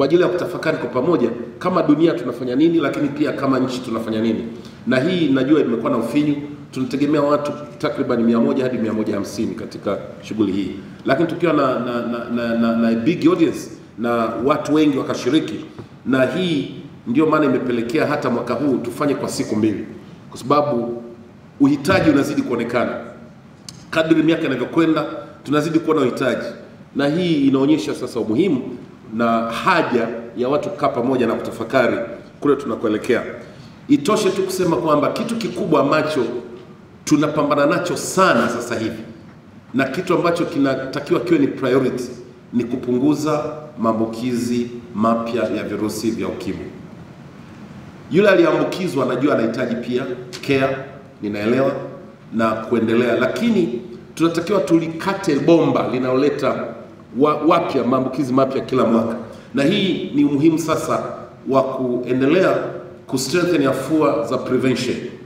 kwa ajili ya kutafakari kwa pamoja kama dunia tunafanya nini, lakini pia kama nchi tunafanya nini. Na hii najua imekuwa na ufinyu, tunategemea watu takriban 100 hadi 150 katika shughuli hii, lakini tukiwa na, na, na, na, na, na a big audience na watu wengi wakashiriki, na hii ndio maana imepelekea hata mwaka huu tufanye kwa siku mbili, kwa sababu uhitaji unazidi kuonekana kadri miaka inavyokwenda tunazidi kuwa na uhitaji, na hii inaonyesha sasa umuhimu na haja ya watu kukaa pamoja na kutafakari kule tunakoelekea. Itoshe tu kusema kwamba kitu kikubwa ambacho tunapambana nacho sana sasa hivi na kitu ambacho kinatakiwa kiwe ni priority ni kupunguza maambukizi mapya ya virusi vya ukimwi. Yule aliyeambukizwa anajua anahitaji pia care, ninaelewa na kuendelea, lakini tunatakiwa tulikate bomba linaloleta wa, wapya maambukizi mapya kila mwaka, na hii ni umuhimu sasa wa kuendelea kustrengthen afua za prevention